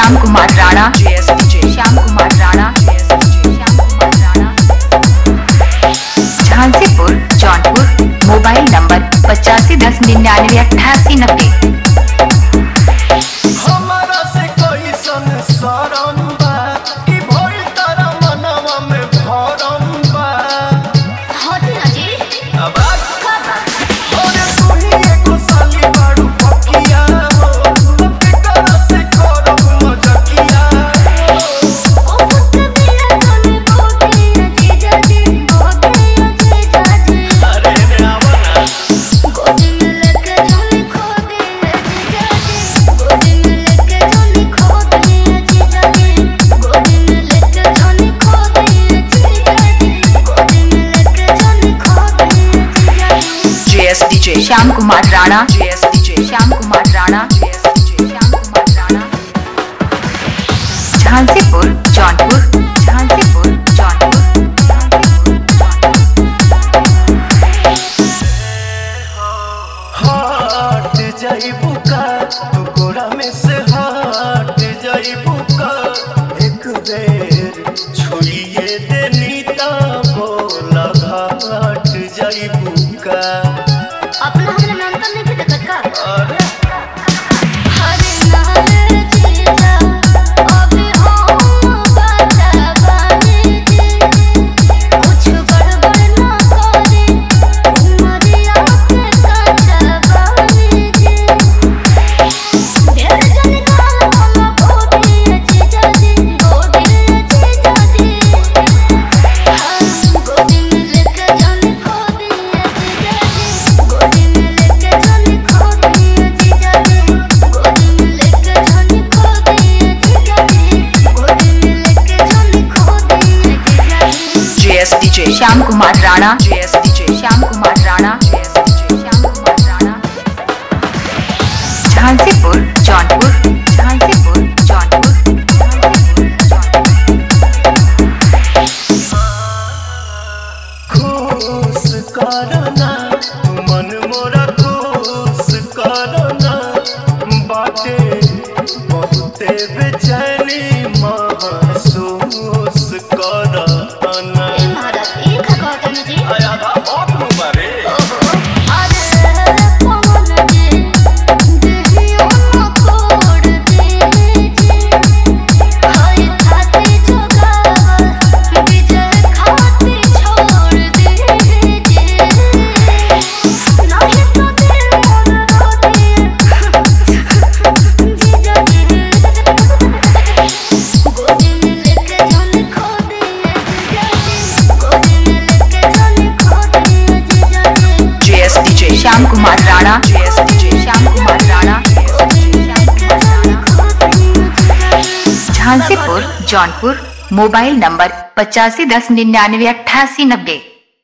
Shyam Kumar Rana JSDJ. Shyam Kumar Rana Shyam Kumar Rana Jhansipur Jaunpur mobile number पचासी दस निन्यानवे अट्ठासी नब्बे हमारा से कोई सन सरम बा कि भइल तारा मनवा में भरम बा अब अरे तू ही एगो साली बाड़ू पकिया हो तब के करा से करब मजकिया हो अरे रे आवना JSDJ. Shyam Kumar Rana JSDJ. Shyam Kumar Rana JSDJ. Shyam Kumar Rana Jhansipur Jaunpur Jhansipur Jaunpur Jhansipur Jaunpur हट जाइबू का तू कोरा में से हट जाइबू का एक बेर छुइए देनी ता बोला हट जाइबू का अपना हमरा नाम तो नहीं देखत का अरे हरे नाले जीजा अभी हम बता बानी जी कुछ गड़बड़ ना करे उमरिया के काचा बानी जी ढेर जन काल हम गोदी जीजा जी गोदी जीजा जी गोदी में लेके जाने गोदी जीजा जी गोदी में लेके जाने गोदी जीजा जी गोदी में लेके जाने गोदी जीजा जी गोदी में लेके जाने गोदी जीजा जी JSDJ. Shyam Kumar Rana JSDJ. Shyam Kumar Rana JSDJ. Shyam Kumar Rana Jhansipur Jaunpur Jhansipur Jaunpur Jhansipur Jaunpur खुश करना तू मन मोरा खुश करना बाटे बहुते बेचैनी महसूस करना ए महाराज ये का कहते हैं जी आया बा बहुत मुबारे अरे पवन जी देहियो न तोड़ दे जी हाय खाती जोगावल विजय खाती छोड़ दे जी नहीं तो दिल मोर रो दे जीजा जी गोदी में लेके जाने खो दे जीजा जी गोदी में लेके जाने खो दे जीजा जी JSDJ. Shyam Kumar Rana JSDJ. Shyam Kumar Rana Shyam Kumar Rana Jhansipur Jaunpur mobile number पचासी दस निन्यानवे अट्ठासी नब्बे